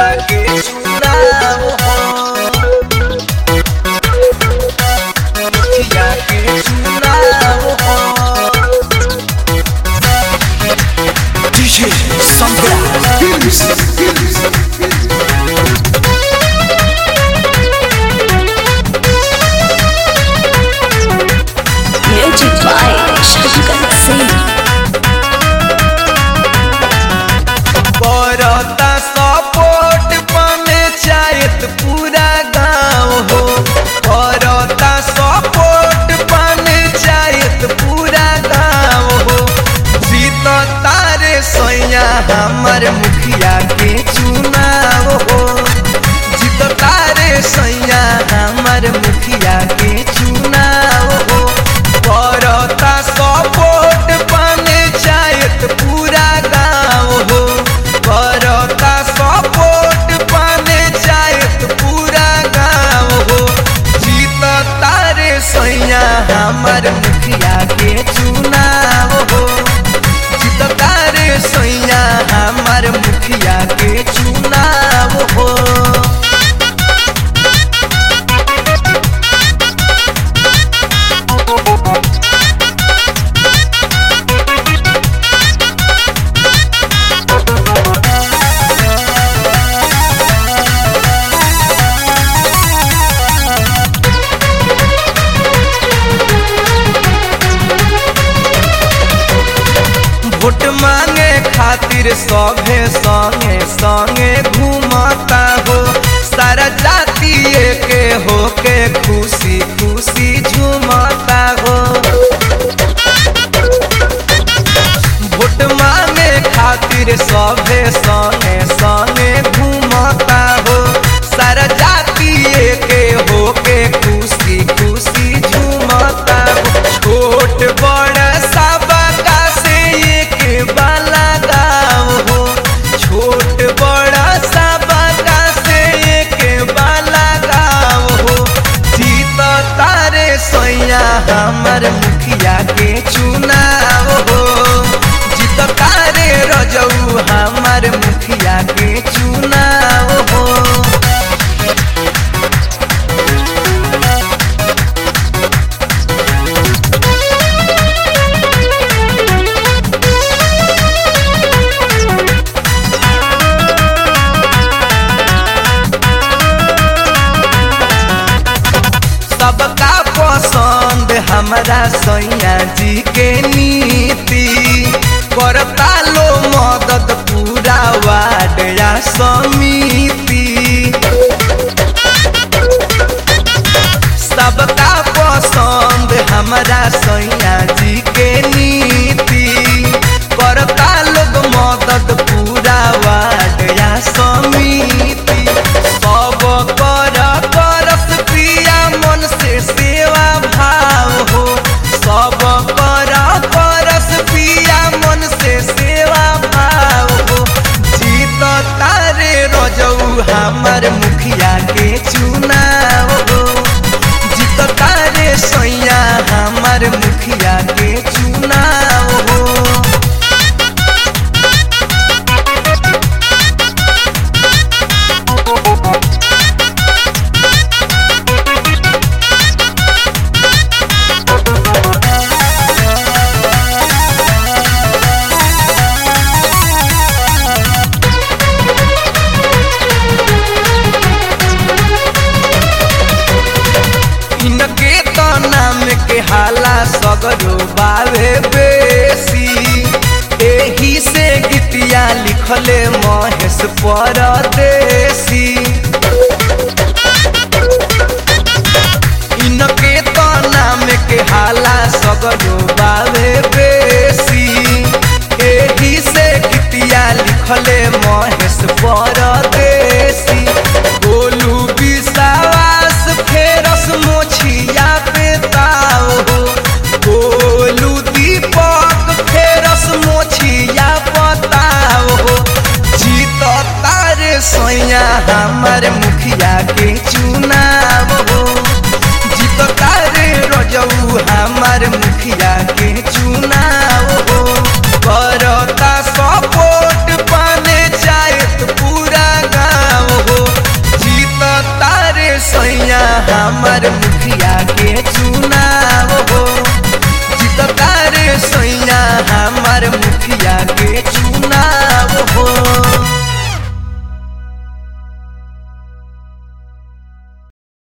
मुखिया के चुनाव हो मुखिया के चुनाव हो DJ Sandra Films. Music by Shankar Singh. करता सपोर्ट पंचायत पूरा गांव हो करता सपोर्ट पंचायत पूरा गांव हो जीत तारे सैया हमर मुखिया के चुनाव हो जीत तारे सैया हमर मुखिया के चुनाव हो करता सपोर्ट पंचायत पूरा गांव हो करता सपोर्ट पंचायत पूरा गांव हो जीत तारे सैया हमर मुखिया के चुनाव हो जीत तारे सैया हमर मुखिया के चुनाव हो वोट मांगे खातिर सभे संगे संगे घूमता हो सारा जाति के हो के खुशी खुशी झूमता हो वोट मांगे खातिर सभे संगे संगे घूमता हो सारा जाति के हो के खुशी खुशी झूमता हो छोट बड़ सब का से एक बाला गाँव हो छोट बड़ा सब का से एक बाला गाँव हो जीत तारे सैया हमर मुखिया के चुनाव हो जीत तारे रजऊ हमर मुखिया के चुनाव हो सबका पसंद हमारा सैया जी के नीति करता लो मदद पूरा वार्ड या समिति सबका पसंद हमारा सैया जी के नीति करता लोग मदद पूरा वार्ड या समिति सब कर करस प्रिया मन से सेवा भाव हो सब कर करस प्रिया मन से सेवा भाव हो जीत तारे रजऊ हमर मुखिया के चुनाव हो जीत तारे सैया हमर मुखिया के चुनाव हो इनके तो नाम के हाला सगरो बावे बेसी एही से गीतिया लिखले महेश परदेसी इनके तो नाम के हाला सगरो बावे बेसी एही से गीतिया लिखले महेश परदेसी